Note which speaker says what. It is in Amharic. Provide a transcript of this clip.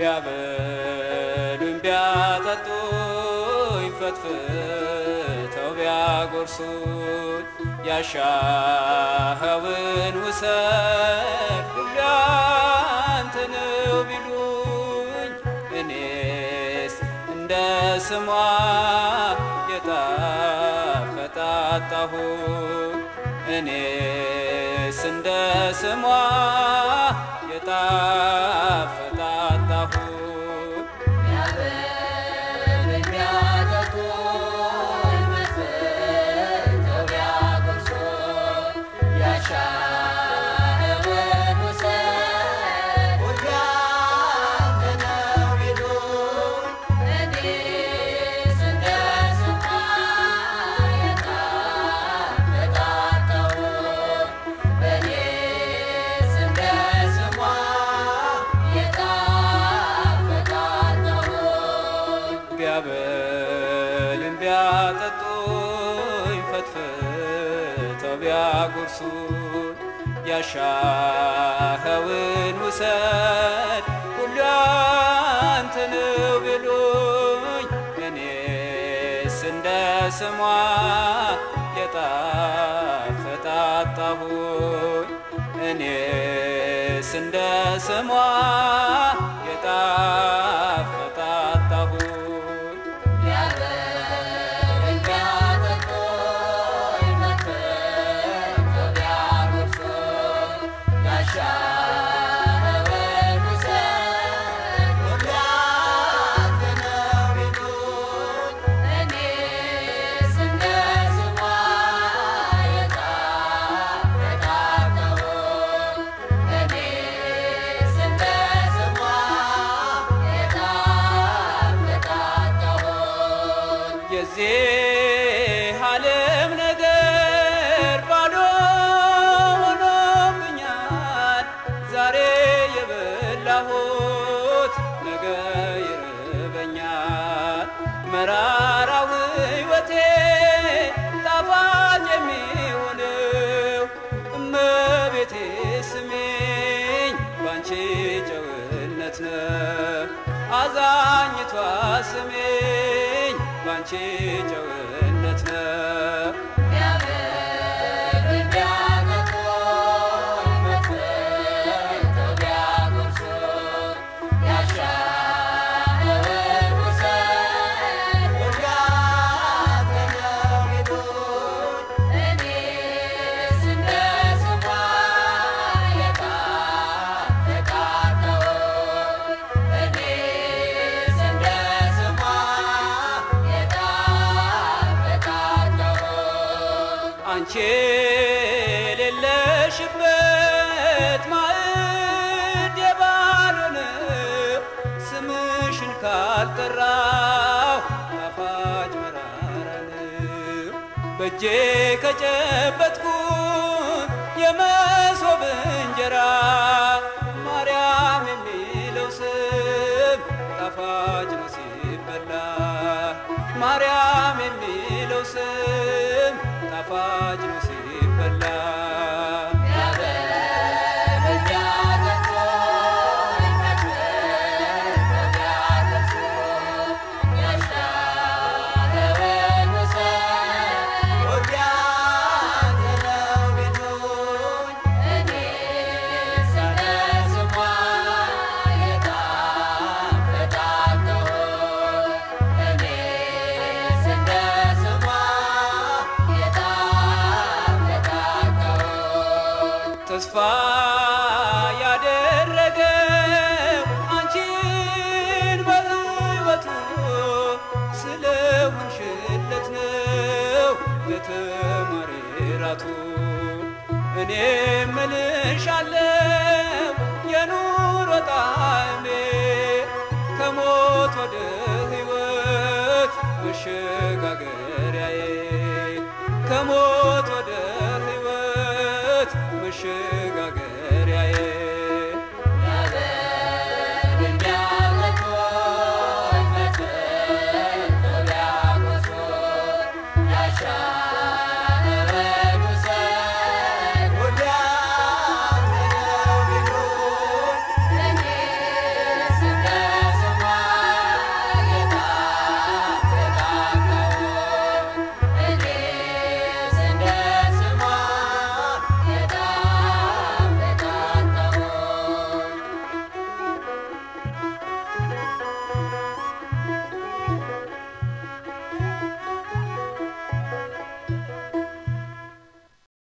Speaker 1: ቢያበሉኝ ቢያጠጡኝ ፈትፍተው ቢያጎርሱኝ ያሻኸውን ውሰድ ሁሉ ያንተ ነው ቢሉኝ እኔስ እንደ ስሟ የጣፈጠ አጣሁኝ እኔስ እንደ ስሟ የጣፈጠ አጣሁኝ
Speaker 2: ቢያበሉኝ ቢያጠጡኝ ፈትፍተው ቢያጎርሱኝ ያሻኸውን ውሰድ ሁሉ ያንተ ነው ቢሉኝ እኔስ እንደ ስሟ የጣፈጠ አጣሁኝ እኔስ እንደ ስሟ የጣፈጠ አጣሁኝ
Speaker 1: ቢያበሉኝ ቢያጠጡኝ ፈትፍተው ቢያጎርሱኝ ያሻኸውን ውሰድ ሁሉ ያንተ ነው ቢሉኝ እኔስ እንደ ስሟ የጣፈጠ አጣሁኝ እኔስ እንደ ስሟ የጣፈጠ አጣሁኝ
Speaker 2: ቢያበሉኝ ቢያጠጡኝ ፈትፍተው ቢያጎርሱኝ ያሻኸውን ውሰድ ሁሉ ያንተ ነው ቢሉኝ እኔስ እንደ ስሟ የጣፈጠ አጣሁኝ እኔስ እንደ ስሟ የጣፈጠ አጣሁኝ
Speaker 1: የዚህ ዓለም ነገር ባዶ ሆኖብኛል። ዛሬ የበላሁት ነገ ይርበኛል። መራራው ሕይወቴ ጣፋጭ የሚሆነው እመቤቴ ስሚኝ ባንቺ ጨውነት ነው። አዛኝቷ ስሚኝ ባንቺ ጨውነት ነው።
Speaker 2: ቢያበሉኝ ቢያጠጡኝ ፈትፍተው ቢያጎርሱኝ ያሻኸውን ውሰድ ሁሉ ያንተ ነው ቢሉኝ እኔስ እንደ ስሟ የጣፈጠ አጣሁኝ እኔስ እንደ ስሟ የጣፈጠ አጣሁኝ
Speaker 1: አንቺ የሌለሽበት ማዕድ የባልሆነው ስምሽን ካልጠራው ጣፋጭ መራራ ነው። በእጄ ከጨበጥኩት የመሶብ እንጀራ ማርያም የሚለው ስም ጣፋጭ ነው ሲበላ ማርያም የሚለው ስም ጣፋጭ ነው ሲበላ
Speaker 2: ቢያበሉኝ ቢያጠጡኝ ፈትፍተው ቢያጎርሱኝ ያሻኸውን ውሰድ ሁሉ ያንተ ነው ቢሉኝ እኔስ እንደ ስሟ የጣፈጠ አጣሁኝ እኔስ እንደ ስሟ የጣፈጠ አጣሁኝ
Speaker 1: ተስፋ ያደረገው አንቺን በሕይወቱ ስለሆንሽለት ነው ለተማሪራቱ እኔ ምልሻለው የኑሮ ጣዕሜ ከሞት ወደ